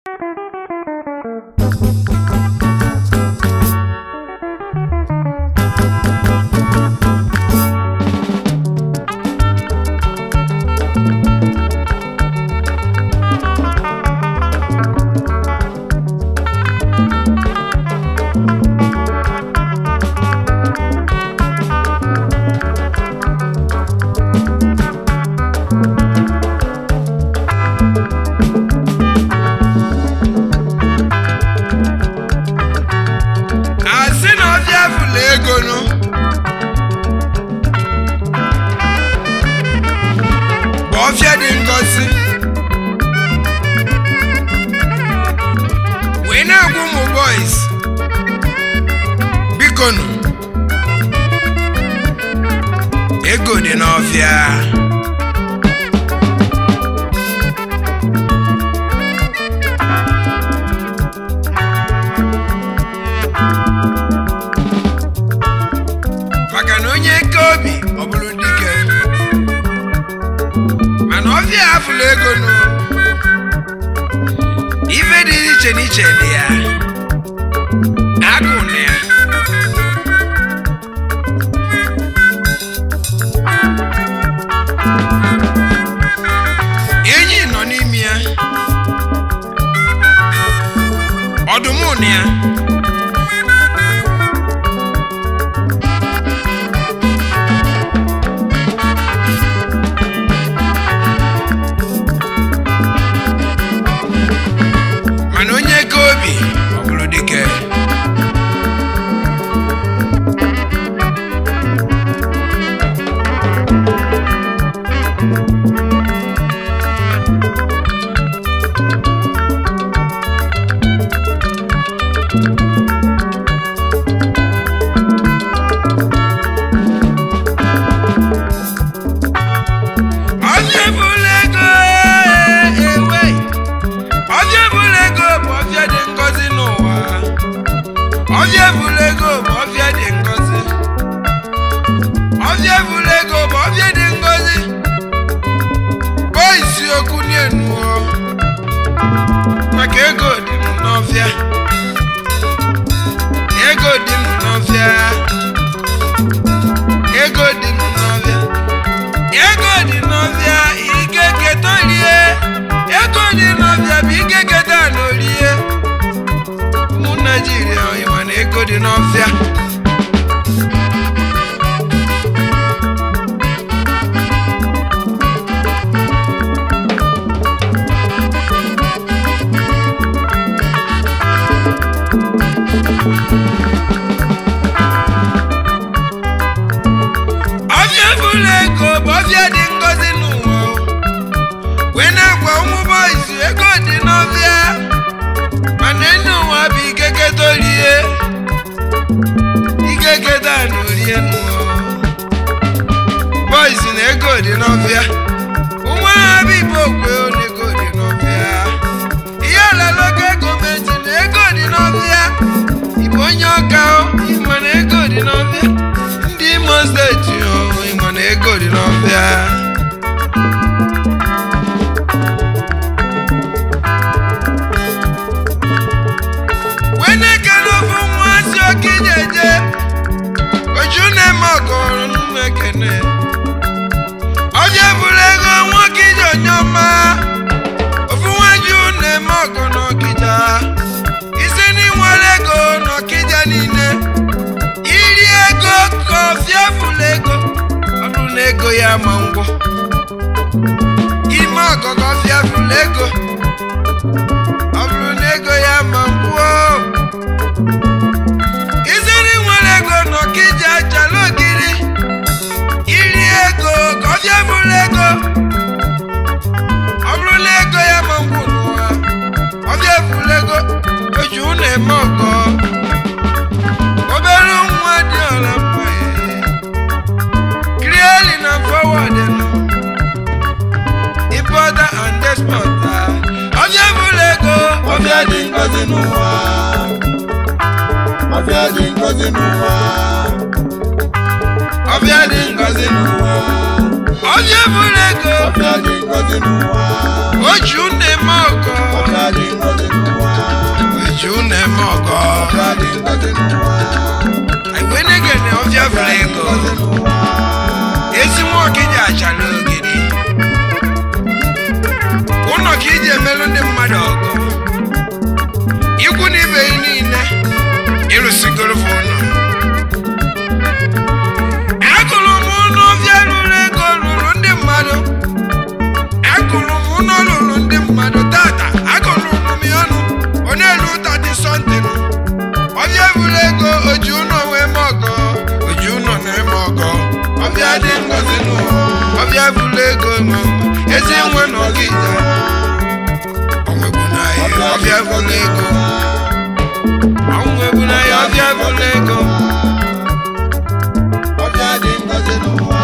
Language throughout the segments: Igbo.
asị na ọbịa fụla ego nụ bụ ọfịa dị ngozi wee na-agwa ụmụ boys biko nụ ego dị n'ọfịa maka na onye eke obi ọ bụrụ dike mana ọfịa afụla ego nụ ife dị iche n'iche dị ya agụ na ya enyi nọ n'ime ya ọdụm na ya mana onye eke obi ọ bụrụ dike ọfịa bụrụ ego ewe ọfịa bụrụ ego bụ ọfịa dị ngọzi n'ụwa ọfịa bụrụ ego bụ ọfịa dị ngọzi ọfịa bụrụ ego bụ ọfịa dị ngọzi bụ isiokwu n'enuo maka ego dị m n'ọfịa ego dị m n'ọfịa ego dị m n'ọfịa ego dị n'ọfịa ike keta orie ego dị n'ọfịa bụ ike keta na orie ụmụ naijiria ịma na ego dị n'ọfịa ọfịa bụrụ ego bụ ọfịa dị ngọzi n'ụwa wee na-agwa ụmụ boys ego dị n'ọfịa mana enyi ụwa bụ ikeketa orie ikeketa na orie n'ụwa boys na ego dị n'ọfịa ụmụ agha bụ ibe okwe na ego dị n'ọfịa ihe ọlalogo gọọmenti na ego dị n'ọfịa ịbụ onye ọka o ịma na ego dị n'ọfịa ndị imo steeti o ịma na ego dị n'ọfịa wee na-ekele ofu nwa si oke jeje oju na-eme ọgọrụ n'ụmụ ekene ọbịa bụrụ ego nwoke ije onye ọma ofu nwaju na-eme ọgụ n'ọkịja isi n'inwere ego n'ọkịja niile iri ego ka ọfịa fụlụ ego ọ bụrụ na ego ya ma ngwọ ime ọgọgọ ọfịa fụlụ ego ọ bụrụ na ego ya ma ngwọ iziri nwere ego n'ọkịja chala ogiri iri ego ka ọfịa fụlụ ego ọ bụrụ na ego ya ma ngwọ n'ụwa ọfịa fụlụ ego oji ụnọ eme ọgọ obere nwa dị ọla mma krieli na fọwọd importer and exporter ọbịa bụrụ ego ọfịa dị ngọzi n'ụwa ọfịa dị ngọzi n'ụwa ọbịa dị ngozi n'ụwa ọbịa bụrụ ego ọfịa dị ngọzi n'ụwa oju nne m ọgọ ọfịa dị ngọzi n'ụwa ngozi n'ụwa. anyị wee na-egene ọbịa fụrụ ego Ngozi n'ụwa. ezi nwa ọkịja achala ogidi ụlọ ka iji emelụ ndị mmadụ ọgụ ikwu na ibe ya niile ịrụsigoro fụ ụlọ agụrụ m ụlọ ọbịa rụrụ ego rụrụ ndị mmadụ agụrụ m ụlọ rụrụ ndị mmadụ tata agụrụ m ya ọnụ ọ na-elu tati sọntin ọbịa bụrụ ego oji ụlọ wee mee ọgọ oji ụlọ na-eme ọgọ ọbịa dị ngozi n'ụwa ọbịa bụrụ ego ma ezi nwe na ọgịja ọnwegbu na ya ọbịa bụrụ ego ọnwegbu na ya ọbịa bụrụ ego Ọbịa dị ngozi n'ụwa.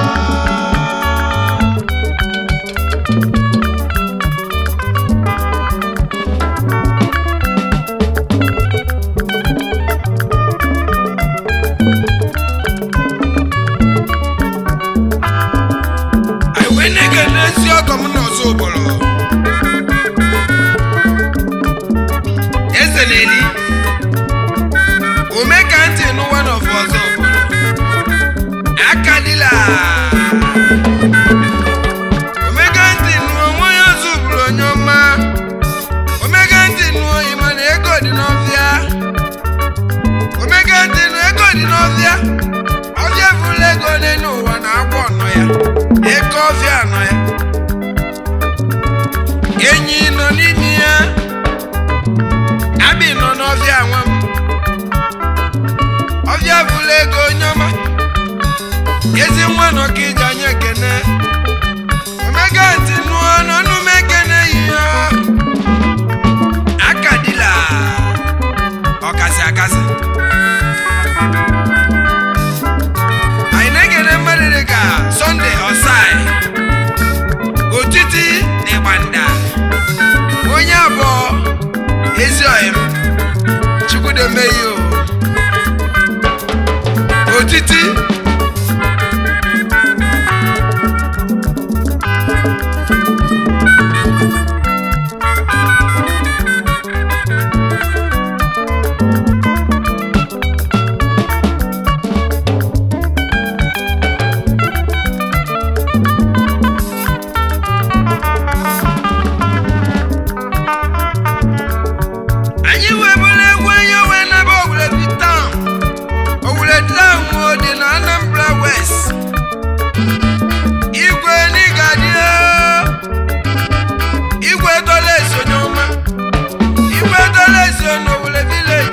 anyị wee na-ege n'ezi ọgọ m n'ọzọ ụbọrọ eze na-eli ome ka ntị n'ụwa n'ọfụ ọzọ ụbọrọ aka dịla omega ntị nụọ onwe ya ọzọ ụbụrụ onye ọma omega ntị nụọ ịma na ego dị n'ọfịa omega ntị nụọ ego dị n'ọfịa ọfịa bụrụ ego n'elu ụwa na agwọ nọ ya eke ọfịa nọ ya enyi nọ n'ime ya abị nọ n'ọfịa nwa m ọfịa bụrụ ego onye ọma ezi nwa nọ ka iji anya ekene omega ntị nụọ n'ọnụ m ekene yi ya aka dịla ọkasị akasị anyị na-ekele mmadụ dị ka sọnde ọsai otiti na ịgbanda onye abụọ ezi ọyịm chukwudemeyi o otiti anyị wee bụrụ egwu onye wee naba owulebi taụn owule taụn o dị na anambra west igwe n'ịgadị igwe dola esonye ọma igwe dola eso n'owule vileji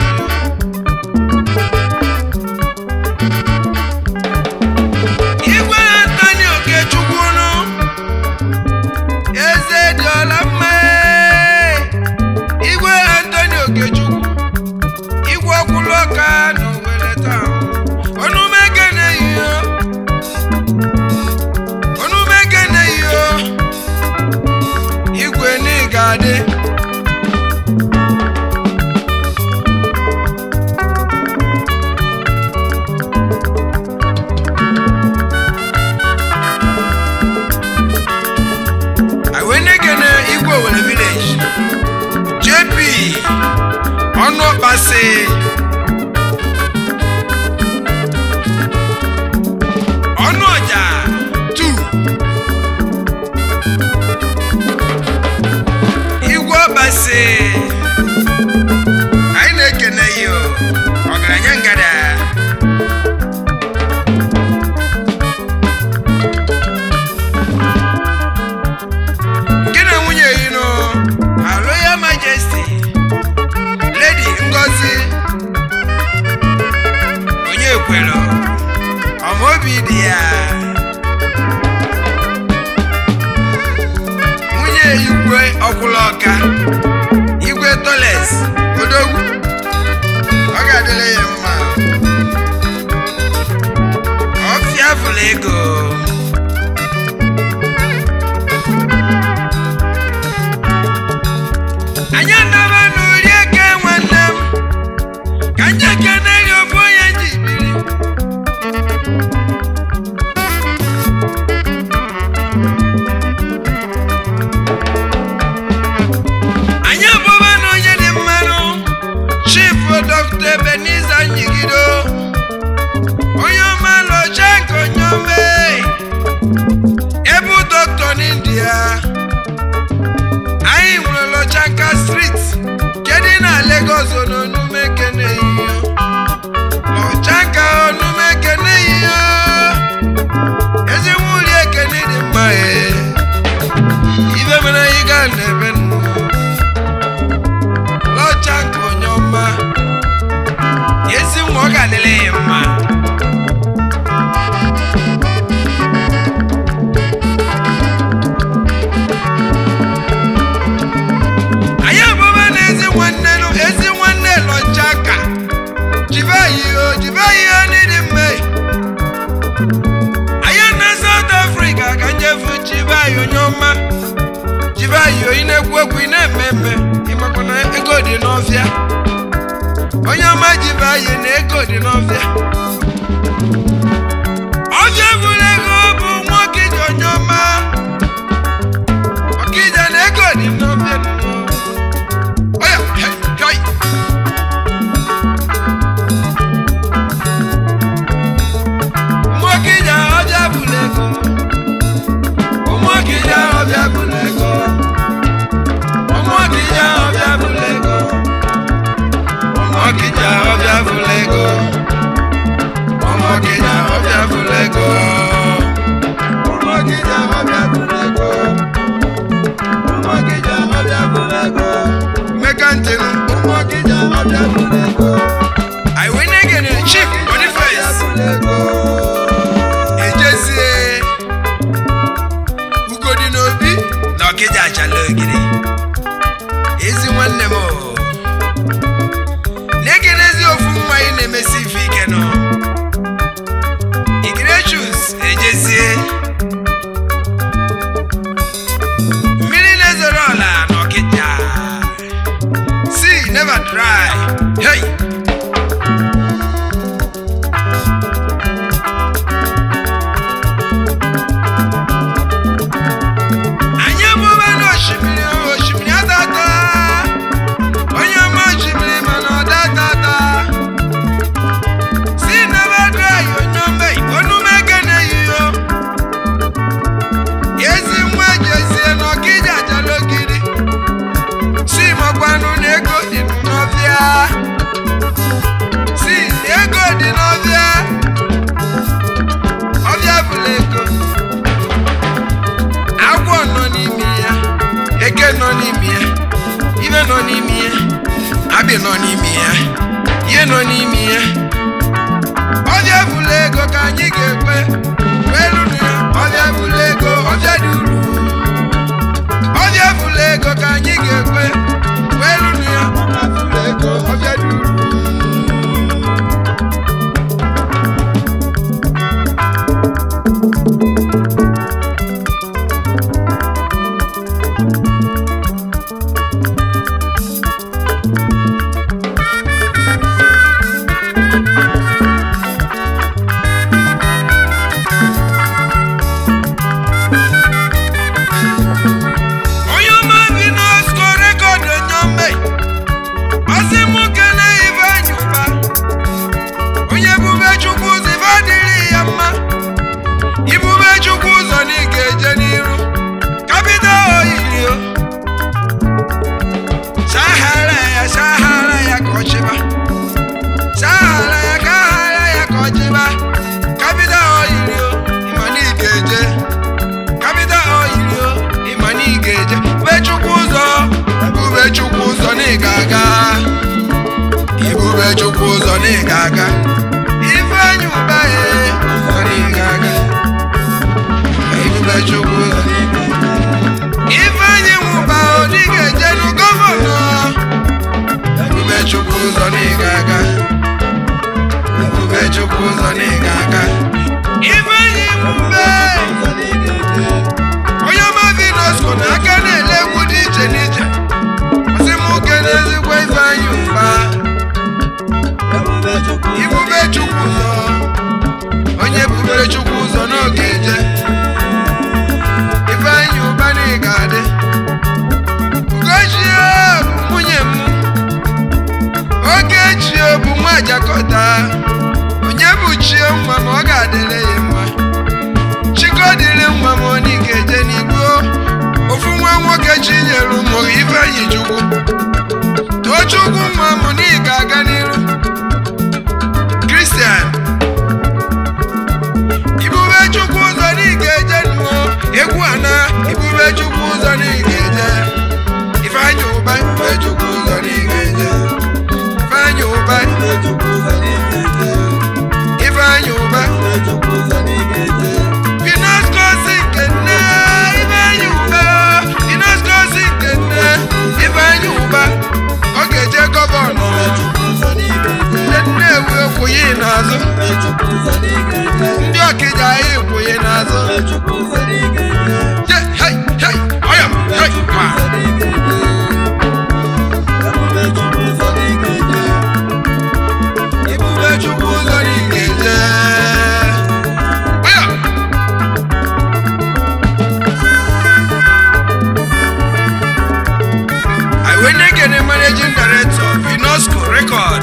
igwe antoni okechukwunu eze dị ọla mma igwe antoni okechukwu igwe ọkwụlụ ọka na owere taa ọnụmeke na-eyiyo ọnụmeke na-eyiyo igwe n'ịga adị awenekene igwe owere village jp ọnụ ọkpasị ọnụ ọja 2 igwe ọkpasị anyị na-ekene ya o, ọgaranya ngada gị na nwunye yi nụ her royal majesty lady ngozi onye kwere ọmaobi dị ya nwunye igwe ọkwụla ọka igwe toles odogwu ọ ga-adịrị ya mma ọfịa fụrụ ego anyị anaba n'ori eke nwanne m ka nye kene ya ofu onye ji biri anyị abụba na onye dị mmanụ steeti kedụ na Lagos ononume kene iyo n'ọchaka onume kene iyo ezigbo uri ekene dị mma ee ibe mere anyị ga na-eme nnụ n'ọcha nke onye ọma ezi nwa ọ ga-adịrị ya mma anyị abụba na ezi nwanne nụ ezi nwanne lọchaka jibe yiho jibe yiho n'ịdị mma anyị na South Africa ka njefu jibe anyị onye ọma jibe yiho ị na-ekwu ekwu ị na-eme eme ịmakwa na ego dị n'ọfịa onye ọma jibe anyị na ego dị n'ọfịa ọfịa bụrụ ego bụ nwoke ji onye ọma ọkịja na ego dị n'ọfịa Oya, hey, hey. Ụmụọkịja ọbịa bụrụ ego ụmụọkịja ọbịa bụrụ ego ụmụọkịja ọbịa bụrụ ego ụmụọkịja ọbịa bụrụ ego ụmụọkịja ọbịa bụrụ ego Ụmụọkịja ọbịa bụrụ ego. Ụmụọkịja ọbịa bụrụ ego. meka ntịnụ Ụmụọkịja ọbịa bụrụ ego. anyị wee na-egene chief Boniface Bụrụ ego. ejezie ugodi n'obi na ọkịja achala ogiri ezi nwanne m o. na-ekenezi ofu nwa ị na-emesi ife ike nọ igrechus ejezie mmiri na-ezoro ọla na ọkịja sea never dry hey! anyị emume n'osimiri osimiri atata onye ọma osimiri mana ọ datata si n'ebe dry onye ọma onume gene yiyo ezi nwa jezie n'ọkịja ajala ogiri si makwanụ na ego dị n'ọfịa si ego dị n'ọfịa ọfịa bụla ego agwọ nọ n'ime ya eke nọ n'ime ya ibe nọ n'ime ya abị nọ n'ime ya ihe nọ n'ime ya ọbịa bụla ego ka anyị ga-ekwe welu na ya ọbịa bụla ego ọbịa dị uru ọbịa bụla ego ka anyị ga-ekwe welu na ya ọbịa bụla ego ọbịa dị uru onye ọma bi n'osko rekọd onye ọma ọsị mụ kene ibe anyị ụba onye bube chukwu ụzọ ibe adịrị ya mma ibube chukwu ụzọ na ị ga-eje n'iru kapịta oyirio sahara ya sahara ya ka ọchịba sahara ya ka aghara ya ka ọchịba kapịta oyirio ịma na ị ga-eje kapịta oyirio ịma na ị ga-eje bube chukwu ụzọ bube chukwu ụzọ na ị ga-aga ibube chukwu ụzọ na ị ga-aga ifeanyị ụba ya ụzọ na ị ga-aga ibube chukwu ụzọ na ị ga-aga ifeanyị nwụba odi ga-eje nu gọvanọ ebube chukwu ụzọ na ị ga-aga ebube chukwu ụzọ na ị ga-aga ifeanyị nwụbe Ụzọ na ị ga-eje. onye ọma vinosco na aka na-ele egwu dị iche n'iche ọsị m oke n'ezigbo ifeanyị mba Ebube Chukwu. ibube chukwu ụzọ onye bubere chukwu ụzọ n'oge eje ifeanyị ụba na ị ga-adị ugochie bụ nwunye m oge bụ nwa jakọta onye bụ chie nwa ma ọ ga-adịrị ya mma chikodịrị nwa ma ọ ga-eje n'igbo ofu nwa nwoke chinyere ụmụ ifeanyi chukwu chukwu nwa m na ị ga-aga n'iru kristian ibube chukwu ụzọ na ị ga-eje nụọ egwu ana ibube chukwu ụzọ na ị ga-eje ifeanyị ụba ibube chukwu ụzọ na ị ga-eje ifeanyị ụba ifeanyị ụba Finoscosi nke nne Ifeanyi Uba Finoscosi nke nne Ifeanyi Uba ọ ga-eje gọvanọ ndị Nnewi ekwughị n'azụ ndị Ọkịja anyị ekwughị n'azụ Je, hei, hei, ọya, hei, ma. Ibube Chukwu ụzọ na ị ga-eje ọya Iwenegene managing director Vinosco Record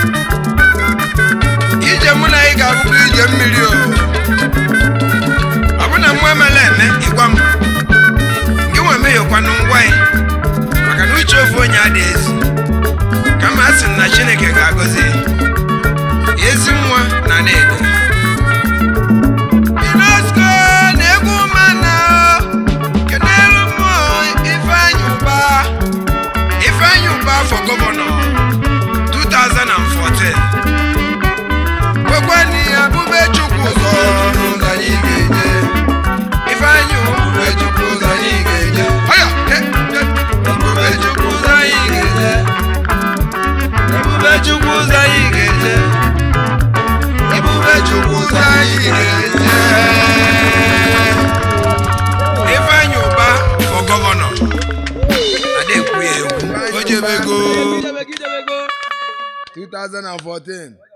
ije mụ na ị ga-abụkwa ije mmiri o ọ bụ na nwa emela eme ịgwa m gị nwe meghekwanụ ngwa ya maka na uche ofu onye adịghị ezi kama a sị m na Chineke ga-agọzi ya. ezi nwa na na-edo Vinosco na-egwu mana kenelu mmụọ Ifeanyi Uba Ifeanyi Uba for gọvanọ 2014 kwekwani abụbe chukwu ụzọ n'ụzọ anyị ga-eje Ifeanyi Ubube chukwu ụzọ anyị ga-eje ọya he, he, ebube chukwu ụzọ anyị ga-eje ebube chukwu ụzọ anyị ga-eje ebube chukwu ụzọ anyị ga-eje Ifeanyi Uba for gọvanọ adekwu ya egwu o jebego 2014